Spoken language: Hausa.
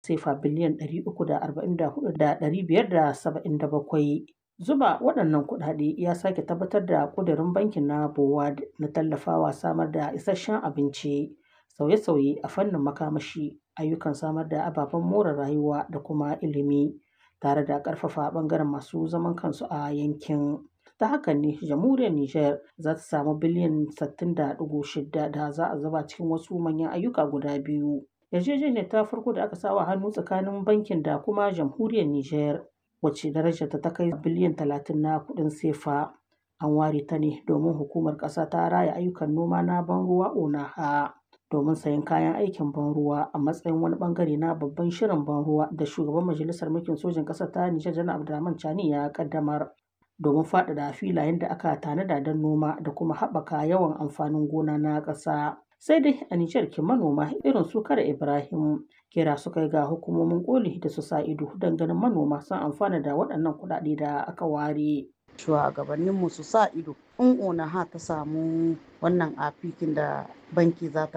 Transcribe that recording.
sefa biliyan 344,577. Zuba waɗannan kuɗaɗe ya sake tabbatar da ƙudurin bankin na BOAD na tallafawa samar da isasshen abinci, sauye-sauye a fannin makamashi, ayyukan samar da ababen more rayuwa da kuma ilimi, tare da ƙarfafa ɓangaren masu zaman kansu a yankin. Ta hakan ne jamhuriyar Nijar za ta samu biliyan 60.6 da za a zuba cikin wasu manyan ayyuka guda biyu. Yarjejeniyar ta farko da aka sa wa hannu tsakanin bankin da kuma jamhuriyar Nijar, wacce darajarta ta kai biliyan 30 na kuɗin sefa, an ware ta ne domin hukumar ƙasa ta raya ayyukan noma na ban ruwa ONAHA domin sayen kayan aikin ban ruwa a matsayin wani ɓangare na babban shirin ban ruwa da shugaban majalisar mulkin sojin ƙasar ta Nijar Janar Abdurrahman Chani ya ƙaddamar domin faɗaɗa filayen da aka tanada don noma da kuma haɓaka yawan amfanin gona na ƙasa. Sai dai a Nijar kin manoma irin su Kara Ibrahim kira suka yi ga hukumomin koli da su sa ido don ganin manoma sun amfana da waɗannan kuɗaɗe da aka ware. Shugabanninmu su sa ido in ONAHA ta samu wannan afikin da banki za ta